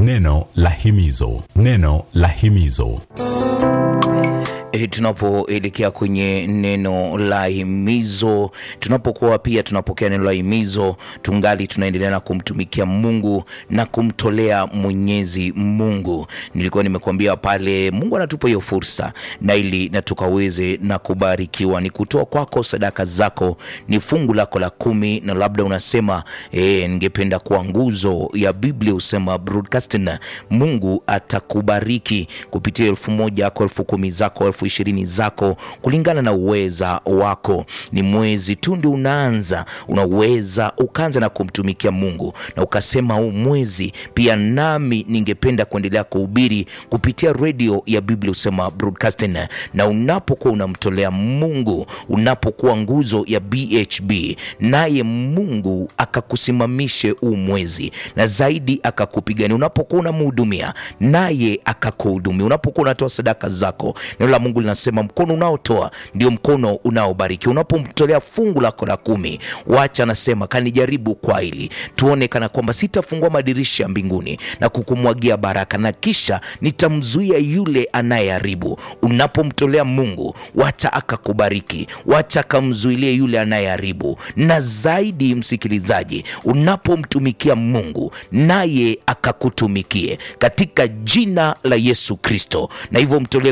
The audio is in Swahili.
Neno la himizo, neno la himizo. E, tunapoelekea kwenye neno la himizo, tunapokuwa pia tunapokea neno la himizo, tungali tunaendelea na kumtumikia Mungu na kumtolea Mwenyezi Mungu. Nilikuwa nimekuambia pale, Mungu anatupa hiyo fursa na ili na tukaweze na kubarikiwa, ni kutoa kwako sadaka zako, ni fungu lako la kumi, na labda unasema e, ningependa kuwa nguzo ya Biblia, usema broadcasting. Mungu atakubariki kupitia elfu moja yako, elfu kumi zako, elfu ishirini zako kulingana na uweza wako. Ni mwezi tu ndio unaanza, unaweza ukaanza na kumtumikia Mungu na ukasema, huu mwezi pia nami ningependa kuendelea kuhubiri kupitia redio ya Biblia usema broadcasting. Na unapokuwa unamtolea Mungu, unapokuwa nguzo ya BHB, naye Mungu akakusimamishe huu mwezi na zaidi akakupigania, unapokuwa unamhudumia naye akakuhudumia, unapokuwa unatoa sadaka zako, neno la Mungu linasema mkono unaotoa ndio mkono unaobariki. Unapomtolea fungu lako la kumi, wacha anasema kanijaribu kwa hili, tuone kana kwamba sitafungua madirisha mbinguni na kukumwagia baraka, na kisha nitamzuia yule anayeharibu. Unapomtolea Mungu, wacha akakubariki, wacha akamzuilie yule anayeharibu. Na zaidi, msikilizaji, unapomtumikia Mungu naye akakutumikie katika jina la Yesu Kristo, na hivyo mtolee